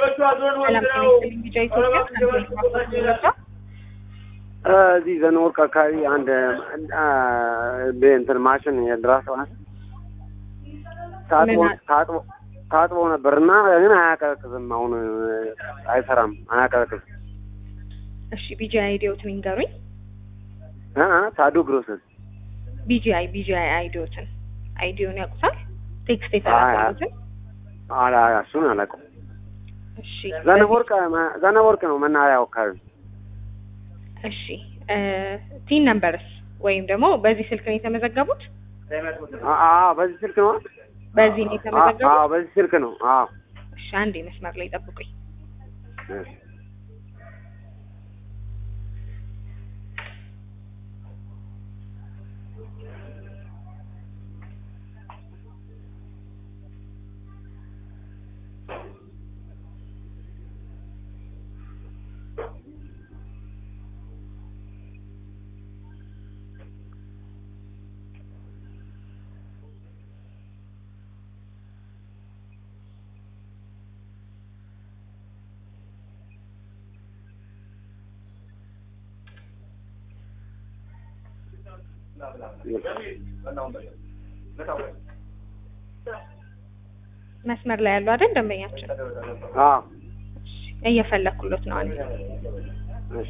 ሰላም ጤና ይስጥልኝ ቢጫ ኢትዮጵያ ሳንቲም ማቆጣ እዚህ ዘነወርቅ አካባቢ አንድ እንትን ማሽን የድራስ ማሽን ታጥቦ ምን አ- ታጥቦ ታጥቦ ነበር እና ግን አያቀዘቅዝም። አሁን አይሰራም፣ አያቀዘቅዝም። እሺ ቢጂ አይዲዮትን ይንገሩኝ። እ እ ታዱ ግሮስን ቢጂአይ ቢጂአይ አይዲዮትን አይዲዮን ያውቁታል? ቴክስት የተላከሉትን አላ እሱን አላውቅም። እሺ ዘነበወርቅ ዘነበወርቅ ነው መናኸሪያው አካባቢ። እሺ እ ቲን ነምበርስ ወይም ደግሞ በዚህ ስልክ ነው የተመዘገቡት? አ- አዎ በዚህ ስልክ ነው። በዚህ ነው አ- የተመዘገቡት? አዎ በዚህ ስልክ ነው። አዎ እሺ አንዴ መስመር ላይ ጠብቁኝ። እሺ። መስመር ላይ ያሉ አይደል ደንበኛችን? አዎ እሺ እየፈለኩሎት ነው አንዴ እሺ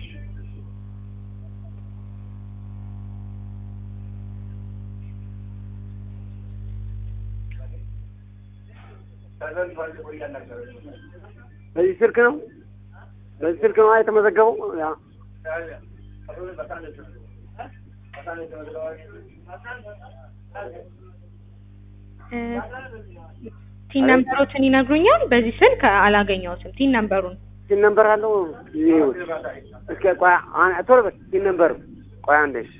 በዚህ ስልክ ነው በዚህ ስልክ ነው የተመዘገበው። ያ እ ቲን ነምበሮትን ይነግሩኛል? በዚህ ስልክ አላገኘሁትም። ቲን ነምበሩን ሲን ነምበር አለው ይኸውት። እስኪ ቆይ አ- ቶሎ በል ሲን ነምበር ቆይ አንዴ እሺ።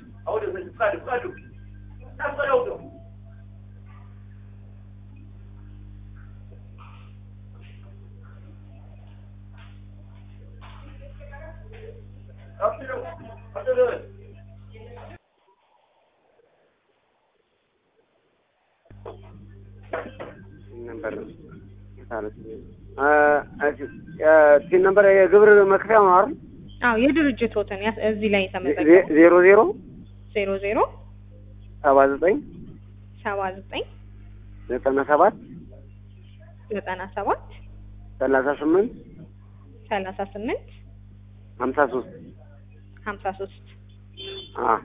ሲን ነምበር ነው እ እሺ እ ሲን ነምበር የግብር መክፈያ ነው አይደል? አዎ የድርጅቶትን ያስ- እዚህ ላይ ዜ- የተመዘገቡ ዜሮ ዜሮ ዜሮ ዜሮ ሰባ ዘጠኝ ሰባ ዘጠኝ ዘጠና ሰባት ዘጠና ሰባት ሰላሳ ስምንት ሰላሳ ስምንት ሀምሳ ሶስት ሀምሳ ሶስት አ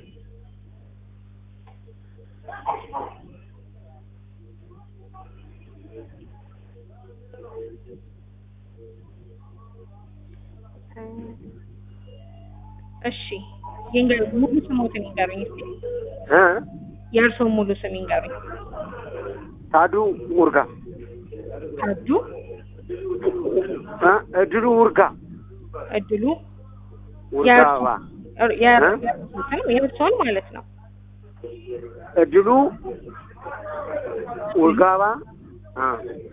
እሺ ይንገሩ ሙሉ ስሞትን ይንገሩኝ እስኪ እ የእርስዎን ሙሉ ስም ይንገሩኝ ታዱ ሙርጋ ታዱ እ እድሉ ውርጋ እድሉ ውርጋባ የእርስዎ- የእርስዎን የእርስዎን ማለት ነው እድሉ ውርጋባ አ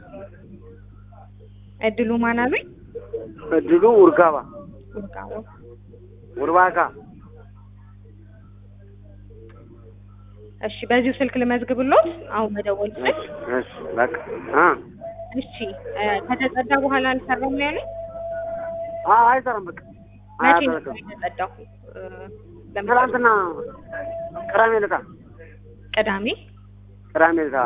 እድሉ ማን አሉኝ እድሉ ውርጋባ ውርጋቦ ውርባካ እሺ በዚሁ ስልክ ልመዝግብሎት አሁን መደወል ስል እሺ በቃ አ እሺ እ ከተጸዳ በኋላ አልሰራም ነው ያሉኝ አ አይሰራም በቃ መቼ ነው አያደርግም የተጸዳው እ ለምሳሌ ትናንትና ቅዳሜ ዕለት ቅዳሜ ቅዳሜ ዕለት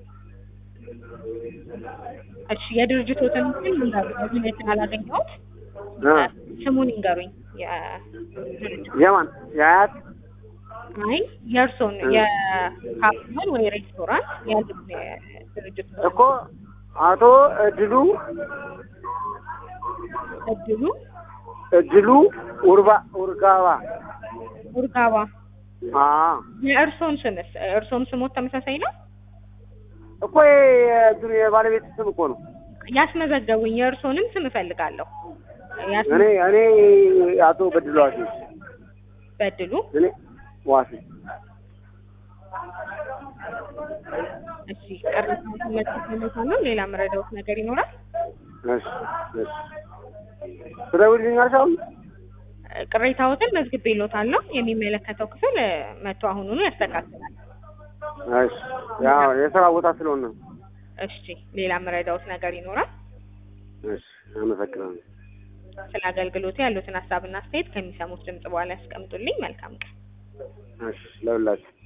እሺ የድርጅቶትን ስም ይንገሩኝ እዚህ ላይ ስላላገኘሁት እ ስሙን ይንገሩኝ የድርጅቱ የማን የአያት አይ የእርስዎን የካፌን ወይ ሬስቶራንት ያሉት የድርጅቱ እኮ አቶ እድሉ እድሉ እድሉ ውርባ ውርጋባ ኡርጋባ አ የእርስዎን ስምስ እርስዎም ስሞት ተመሳሳይ ነው እኮ የእንትኑ የባለቤት ስም እኮ ነው። ያስመዘገቡኝ የእርስዎንም ስም እፈልጋለሁ ያስ- እኔ እኔ አቶ በድሉ ዋሴ በድሉ እኔ ዋሴ እሺ ቅሬታውን መለስ ነው ሌላ መረዳዎት ነገር ይኖራል እሺ እሺ ትደውልልኛለሽ አሁን? ቅሬታዎትን መዝግቤልዎታለሁ የሚመለከተው ክፍል እ፣ መጥቶ አሁኑኑ ያስተካክላል እሺ ያው የስራ ቦታ ስለሆነ ነው። እሺ ሌላ መረዳዎት ነገር ይኖራል እሺ አመሰግናለሁ። ስለ አገልግሎቱ ያሉትን ሀሳብና አስተያየት ከሚሰሙት ድምጽ በኋላ ያስቀምጡልኝ። መልካም ቀን። እሺ ለሁላችሁ